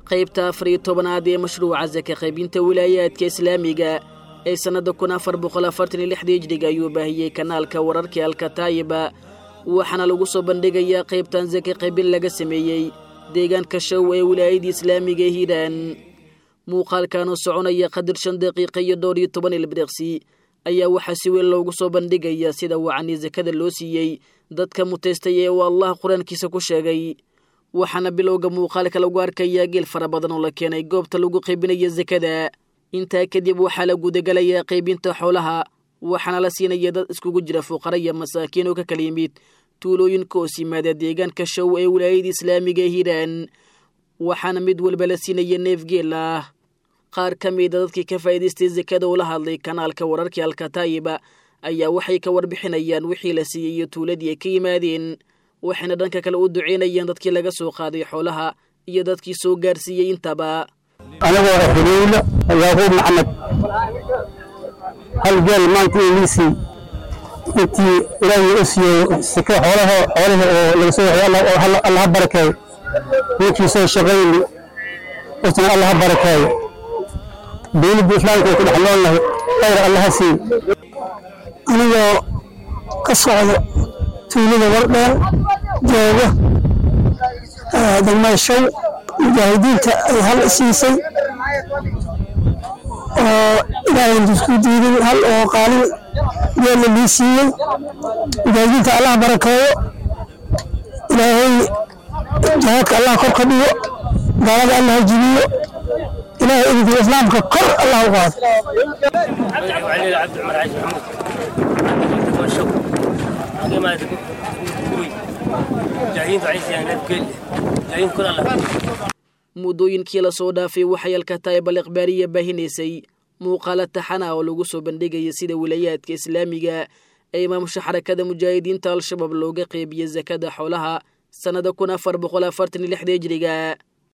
qaybta afar iyo tobanaad ee mashruuca saka qaybinta wilaayaadka islaamiga ee sannadda kun afar boqol afartan iyo lixda hijriga ayuu baahiyey kanaalka wararkii alkataayiba waxaana lagu soo bandhigayaa qaybtan saka qaybin laga sameeyey deegaanka show ee wilaayadii islaamiga ee hiiraan muuqaalkanoo soconaya qadir shan daqiiqa iyo dhowr iyo toban ilbiriqsi ayaa waxaa si weyn loogu soo bandhigaya sida wacanii sakada loo siiyey dadka mutaystay ee uu allah qur-aankiisa ku sheegay waxaana bilowga muuqaalka lagu arkayaa geel fara badan oo la keenay goobta lagu qaybinaya sakada intaa kadib waxaa la gudagalayaa qaybinta xoolaha waxaana la siinaya dad iskugu jira fuqara iyo masaakiin oo ka kala yimid tuulooyinka hoos yimaada deegaanka show ee wilaayada islaamiga ee hiiraan waxaana mid walba la siinaya neef geel ah qaar ka mida dadkii ka faa'iidaystay sakada oo la hadlay kanaalka wararkii alkataayiba ayaa waxay ka warbixinayaan wixii la siiyey iyo tuuladii ay ka yimaadeen waxayna dhanka kale u duceynayaan dadkii laga soo qaaday xoolaha iyo dadkii soo gaarsiiyey intaba anigoo xuleylo yaaquub maxamed hal geel maanta iiliisii intii ilaahay u siiyey sike xoolaha xoolaha oo laga soo waxay allah ha barakeeyo ninkii soo shaqayni isna allah ha barakeeyo dowladda islaamka ku dhex noolnahay khayr allah ha siiyo anigoo ka socdo tuulada wardheer jooga degmaashow mujaahidiinta ay hal siisay oo ilaahay isku diiday hal oo qaalin geella lii siiyey mujaahidiinta allah barakeeyo ilaahay jihaadka allah kor ka dhigo gaalada allah ha jibiyo ilaahay idinka islaamka kor allah u qaado muddooyinkii lasoo dhaafay waxay alkataayba liqbaariya baahinaysay muuqaalo taxana oo lagu soo bandhigaya sida wilaayaadka islaamiga ee imaamusha xarakada mujaahidiinta al-shabaab looga qeybiya sakada xoolaha sannada kun afar boqol afartan iyo lixda hijriga